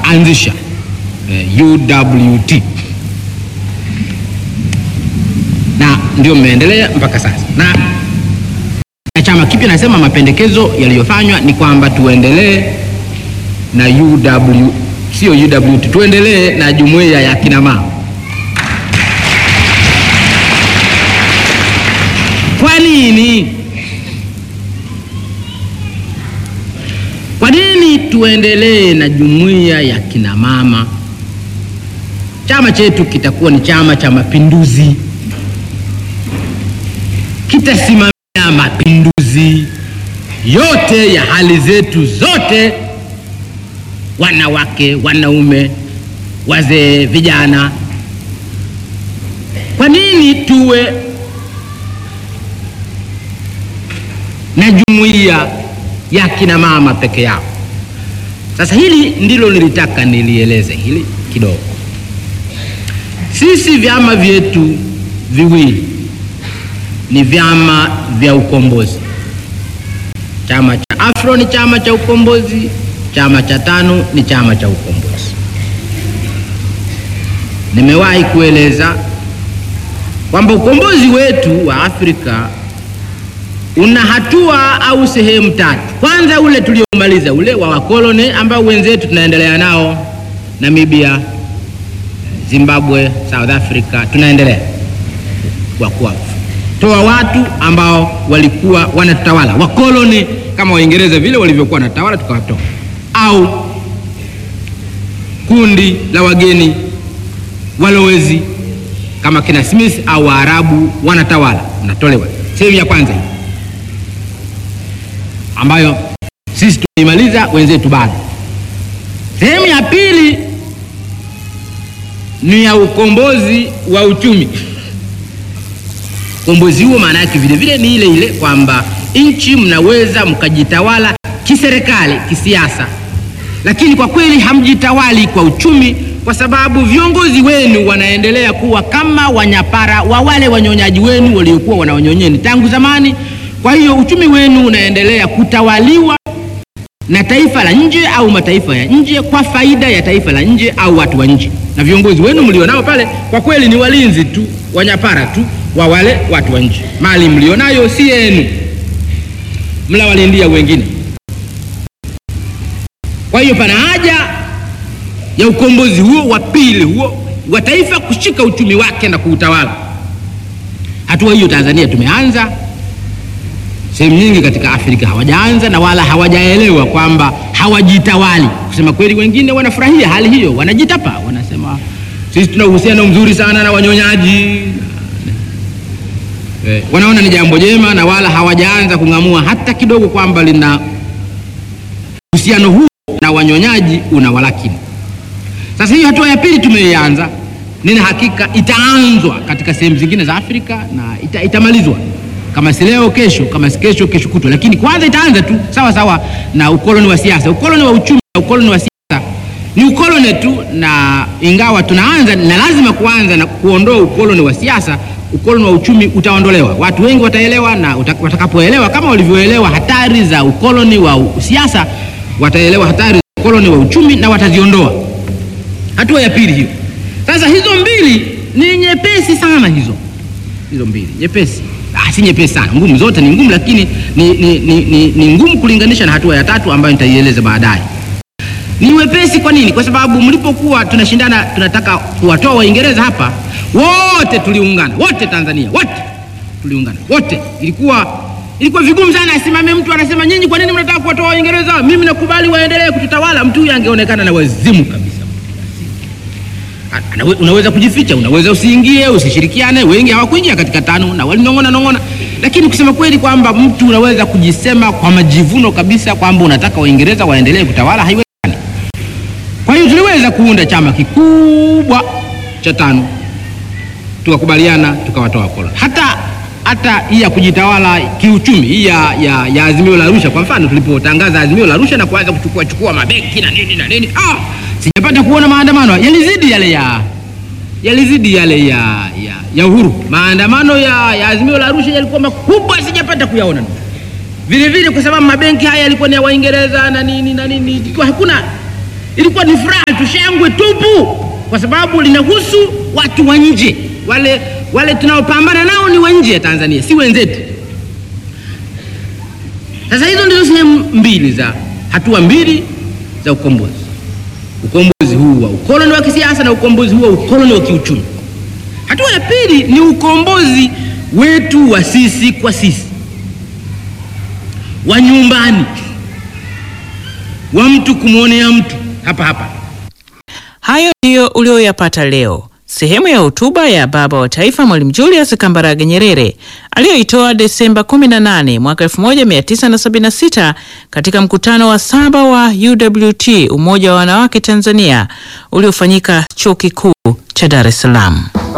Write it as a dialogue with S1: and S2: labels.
S1: wakaanzisha eh, UWT na ndio mmeendelea mpaka sasa na na chama kipya nasema mapendekezo yaliyofanywa ni kwamba tuendelee na UW, sio UWT, tuendelee na jumuiya ya kina mama. Kwa nini? Kwa nini tuendelee na jumuiya ya kina mama? Chama chetu kitakuwa ni Chama cha Mapinduzi, kitasimamia mapinduzi yote ya hali zetu zote, wanawake, wanaume, wazee, vijana. Kwa nini tuwe na jumuiya ya kina mama peke yao? Sasa hili ndilo nilitaka nilieleze hili kidogo. Sisi vyama vyetu viwili ni vyama vya ukombozi. Chama cha Afro ni chama cha ukombozi, chama cha TANU ni chama cha ukombozi. Nimewahi kueleza kwamba ukombozi wetu wa Afrika una hatua au sehemu tatu. Kwanza ule tuliomaliza ule wa wakoloni ambao wenzetu tunaendelea nao Namibia, Zimbabwe, South Africa, tunaendelea kwa kuwatoa watu ambao walikuwa wanatutawala wakoloni kama Waingereza vile walivyokuwa wanatawala, tukawatoa au kundi la wageni walowezi kama kina Smith au Waarabu wanatawala, unatolewa. Sehemu ya kwanza hii ambayo sisi tumeimaliza, wenzetu bado. Sehemu ya pili ni ya ukombozi wa uchumi. Ukombozi huo maana yake vile vile ni ile ile kwamba nchi mnaweza mkajitawala kiserikali, kisiasa, lakini kwa kweli hamjitawali kwa uchumi, kwa sababu viongozi wenu wanaendelea kuwa kama wanyapara wa wale wanyonyaji wenu waliokuwa wanawanyonyeni tangu zamani. Kwa hiyo uchumi wenu unaendelea kutawaliwa na taifa la nje au mataifa ya nje kwa faida ya taifa la nje au watu wa nje, na viongozi wenu mlionao pale kwa kweli ni walinzi tu, wanyapara tu wa wale watu wa nje. Mali mlionayo si yenu, mlawalindia wengine. Kwa hiyo pana haja ya ukombozi huo wa pili huo wa taifa kushika uchumi wake na kuutawala. Hatua hiyo Tanzania tumeanza sehemu nyingi katika Afrika hawajaanza na wala hawajaelewa kwamba hawajitawali. Kusema kweli, wengine wanafurahia hali hiyo, wanajitapa, wanasema sisi tuna uhusiano mzuri sana na wanyonyaji eh, wanaona ni jambo jema na wala hawajaanza kung'amua hata kidogo kwamba lina uhusiano huu na wanyonyaji una walakini. Sasa hiyo hatua ya pili tumeianza, nina hakika itaanzwa katika sehemu zingine za Afrika na ita, itamalizwa kama si leo kesho, kama si kesho kesho kutwa, lakini kwanza itaanza tu sawa sawa na ukoloni wa siasa. Ukoloni wa uchumi na ukoloni wa siasa ni ukoloni tu, na ingawa tunaanza na lazima kuanza na kuondoa ukoloni wa siasa, ukoloni wa uchumi utaondolewa. Watu wengi wataelewa, na watakapoelewa kama walivyoelewa hatari za ukoloni wa siasa, wataelewa hatari za ukoloni wa uchumi na wataziondoa. Hatua ya pili hiyo. Sasa hizo mbili ni nyepesi sana, hizo hizo mbili nyepesi Ah, si nyepesi sana, ngumu. Zote ni ngumu, lakini ni, ni, ni, ni, ni ngumu kulinganisha na hatua ya tatu ambayo nitaieleza baadaye. Ni wepesi. Kwa nini? Kwa sababu mlipokuwa tunashindana, tunataka kuwatoa Waingereza hapa, wote tuliungana, wote Tanzania, wote tuliungana, wote. Ilikuwa ilikuwa vigumu sana, asimame mtu anasema nyinyi, kwa nini mnataka kuwatoa Waingereza? Mimi nakubali waendelee kututawala. Mtu huyu angeonekana na wazimu kabisa. Unaweza kujificha, unaweza usiingie, usishirikiane. Wengi hawakuingia katika TANU na walinong'ona nong'ona, lakini kusema kweli kwamba mtu unaweza kujisema kwa majivuno kabisa kwamba unataka Waingereza waendelee kutawala, haiwezekani. Kwa hiyo tuliweza kuunda chama kikubwa cha TANU, tukakubaliana, tukawatoa wakoloni. Hata hata hii ya kujitawala kiuchumi hii ya, ya, ya Azimio la Arusha, kwa mfano, tulipotangaza Azimio la Arusha na kuanza kuchukua chukua mabenki na nini na nini ah! Sijapata kuona maandamano yalizidi yale ya yalizidi yale ya, ya, ya uhuru. Maandamano ya, ya Azimio la Arusha yalikuwa makubwa, sijapata kuyaona vile vile, kwa sababu mabenki haya yalikuwa ni ya Waingereza na nini na nini, ikiwa hakuna ilikuwa ni furaha tu, shangwe tupu, kwa sababu linahusu watu wa nje. Wale, wale tunaopambana nao ni wa nje ya Tanzania, si wenzetu. Sasa hizo ndizo sehemu mbili za hatua mbili za ukombozi, ukombozi huu wa ukoloni wa kisiasa na ukombozi huu wa ukoloni wa kiuchumi. Hatua ya pili ni ukombozi wetu wa sisi kwa sisi, wa nyumbani, wa mtu kumwonea mtu hapa hapa.
S2: Hayo ndiyo ulioyapata leo, sehemu ya hotuba ya baba wa taifa Mwalimu Julius Kambarage Nyerere aliyoitoa Desemba 18 mwaka 1976 katika mkutano wa saba wa UWT, Umoja wa Wanawake Tanzania, uliofanyika Chuo Kikuu cha Dar es Salaam.